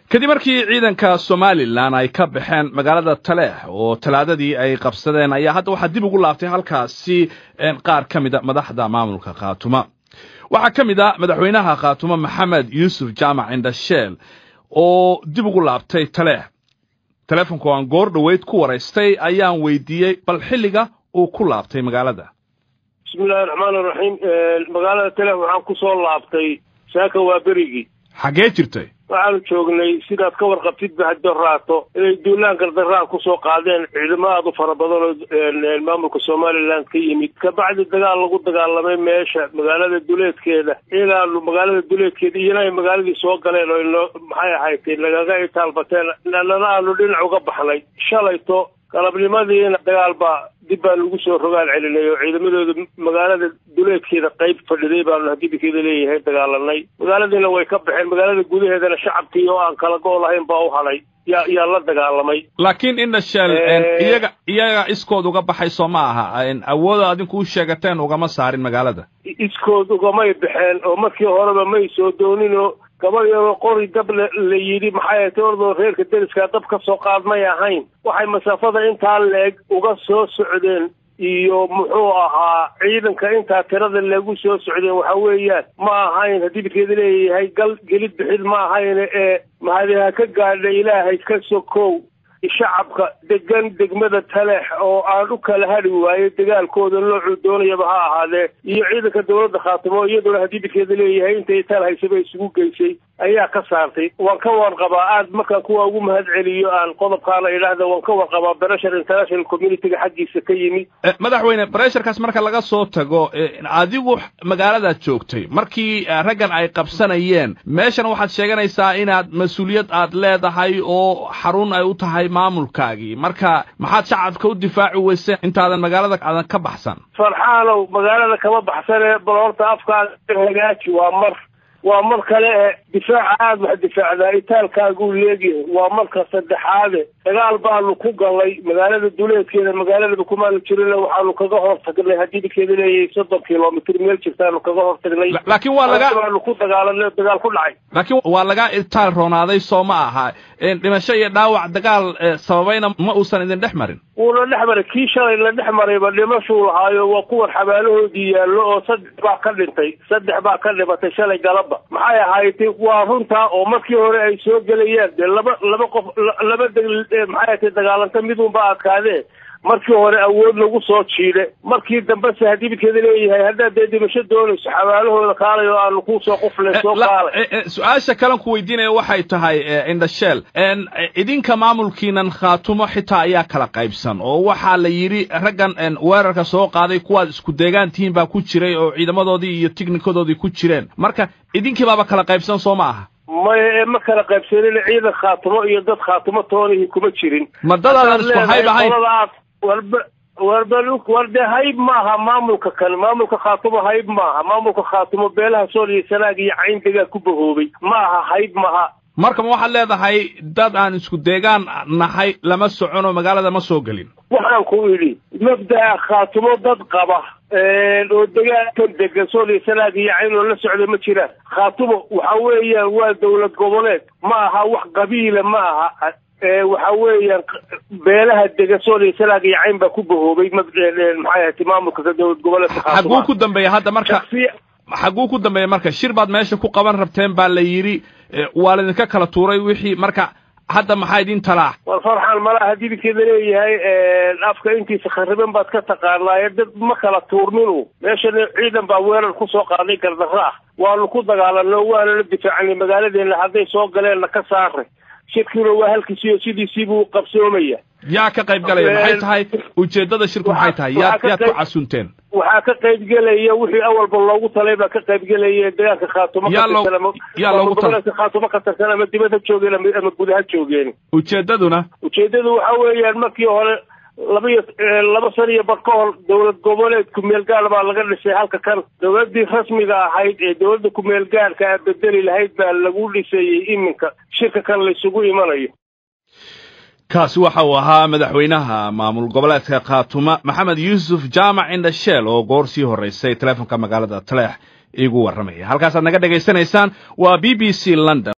kadib markii ciidanka somalilan ay ka baxeen magaalada taleex oo talaadadii ay qabsadeen ayaa hadda waxaa dib ugu laabtay halkaasi qaar ka mida madaxda maamulka khaatuma waxaa ka mid a madaxweynaha khaatuma maxamed yuusuf jaamac indhasheel oo dib ugu laabtay taleex teleefonku aan goor dhoweyd ku waraystay ayaan weydiiyey bal xilliga uu ku laabtay magaalada bismillahi raxmaan iraxiim magaalada taleex waxaan ku soo laabtay saaka waa berigii xaggee jirtay waxaanu joognay sidaad ka warqabtidba haddo raato inay duulaan gardaraan kusoo qaadeen ciidamo aada u fara badan oo maamulka somalilan ka yimid kabacdi dagaal lagu dagaalamay meesha magaalada duleedkeeda inaanu magaalada duleedkeeda iyana ay magaaladii soo galeen oo ino maxay ahaytay nagaga itaalbateen nana aanu dhinac uga baxnay shalayto galabnimadiina dagaal baa dib baa lagu soo rogaal celinay oo ciidamadooda magaalada duleedkeeda qayb fadhiday baanu hadibikeeda leeyahay dagaalanay magaaladiina way ka baxeen magaalada gudaheedana shacabkii oo aan kala go' lahayn baa u hadhay yaa yaa la dagaalamay laakiin indhasheel iyaga iyaga iskood uga baxay soo ma aha awooda adinku u sheegateen ugama saarin magaalada iskood ugamay baxeen oo markii horeba may soo dooninoo gabadh yaroo qori dab la yidhi maxay ahayd ordoo reerka deriskaa dab ka soo qaad may ahayn waxay masaafada intaa leeg uga soo socdeen iyo muxuu ahaa ciidanka intaa tirada lagu soo socdeen waxa weeyaan ma ahayn haddii bidkeeda leeyahay gal gelid bixid ma ahayn ee mahadiha ka gaadha ilaahay ka sokow shacabka degan degmada taleex oo aan u kala hadhi waayo dagaalkooda noocuu doonayaba ha ahaadee iyo ciidanka dawladda khaatimo iyaduna haddii bidkeeda leeyahay intay taal haysaba isugu geysay ayaa ka saartay waan ka warqabaa aad markaan kuwa ugu mahad celiyo aan qodobkaana idhaahda waan ka warqabaa breshar international communityga xaggiisa ka yimid madaxweyne bresharkaas marka laga soo tago adigu magaaladaad joogtay markii raggan ay qabsanayeen meeshan waxaad sheeganaysaa inaad mas-uuliyad aad leedahay oo xarun ay u tahay maamulkaagii marka maxaad shacabka u difaaci weyse intaadan magaalada aadan ka baxsan farxaanow magaalada kama baxsane bal horta afkaaga hagaaji waa mar waa mar kale e difaaca aada wax difaacdaa itaalkaaguu leegyahay waa marka saddexaade dagaal baanu ku galnay magaalada duleedkeeda magaaladaba kumaanu jirin waxaanu kaga hortagnay haddii bidkeeda leeyahay soddon kilomitr meel jirtaanu kaga hortagnay laakiin waa laga baanu ku dagaalanay dagaal ku dhacay laakiin waa laga itaal roonaaday soo ma aha dhimasho iyo dhaawac dagaal sababayna ma uusan idin dhex marin wuuna dhex maray kii shalay la dhex marayba dhimashuu lahaayo waa kuwan xabaalahoodii yaallo oo saddex baa ka dhintay saddex baa ka dhimatay shalay galaba maxay ahayd waa runtaa oo markii hore ay soo gelayaan dee laba laba qof laba maxay ahatay dagaalanta midunba adkaadee markii hore awood lagu soo jiide markii dambese haddii bidkeeda leeyahay haddaad dee dhimasho doonayso xabaalahooda kaalay oo aanu kusoo quflay soo kaalay su-aasha kalan ku weydiinaya waxay tahay indhasheel idinka maamulkiinan khaatumo xitaa ayaa kala qaybsan oo waxaa la yidhi raggan weerarka soo qaaday kuwaad isku deegaan tihiin baa ku jiray oo ciidamadoodii iyo tignikadoodii ku jireen marka idinkii baaba kala qaybsan soo ma aha maya ma kala qaybsanin ciidan khaatumo iyo dad khaatumo toonihii kuma jirin ma dadaadan isku hayb ahayn warba warba war dee hayb maaha maamulka kale maamulka khaatumo hayb maaha maamulka khaatumo beelaha sool iyo sanaag iyo cayn degaa ku bahoobay ma aha hayb maha marka ma waxaad leedahay dad aan isku deegaan nahay lama socono magaalada ma soo gelin waxaan ku idhi mabda'a khaatumo dad qaba oo degaankan degan sool iyo sanaag iyo cayn oo la socda ma jiraan khaatumo waxa weeyaan waa dawlad goboleed ma aha wax qabiila ma aha waxa weeyaan beelaha dega sool iyo sanaag iyo cayn baa ku bahoobay maxay ahati maamulka dowlad goboleedka xaguu ku dambeeya hadda marka xaguu ku dambeeya marka shir baad meesha ku qaban rabteen baa la yidhi waa laydinka kala tuuray wixii marka hadda maxaa idin talaa war farxan malaha dibidkeeda leeyahay afka intiisa khariban baad ka taqaanaaye dad ma kala tuurninu meeshana ciidan baa weerar kusoo qaaday gardarro ah waanu ku dagaalano waana la difaacnay magaaladeena hadday soo galeenna ka saaray shirkiina waa halkiisiiyo sidiisiibuu qabsoomaya yaa ka qayb galaya maxay tahay ujeeddada shirku maxay tahay yaad yaad ku casunteen waxaa ka qayb gelaya wixii awalba loogu talay baa ka qayb gelaya deegaanka khaatumo yaa loogu talay khaatumo ka tirsan ama dibad ha joogeen ama guda ha joogeen ujeeddaduna ujeeddadu waxa weeyaan markii hore laba iyo laba san iyo bar ka hor dowlad goboleed kumeel gaar baa laga dhisay halka kan dowladdii rasmiga ahayd ee dowladda kumeel gaarka a bedeli lahayd baa lagu dhisayey iminka shirka kan laysugu imanayo kaasi waxa uu ahaa madaxweynaha maamul goboleedka khaatuma maxamed yuusuf jaamac indhasheel oo goor sii horraysay teleefonka magaalada taleex iigu warramaya halkaasaad naga dhegaysanaysaan waa b b c london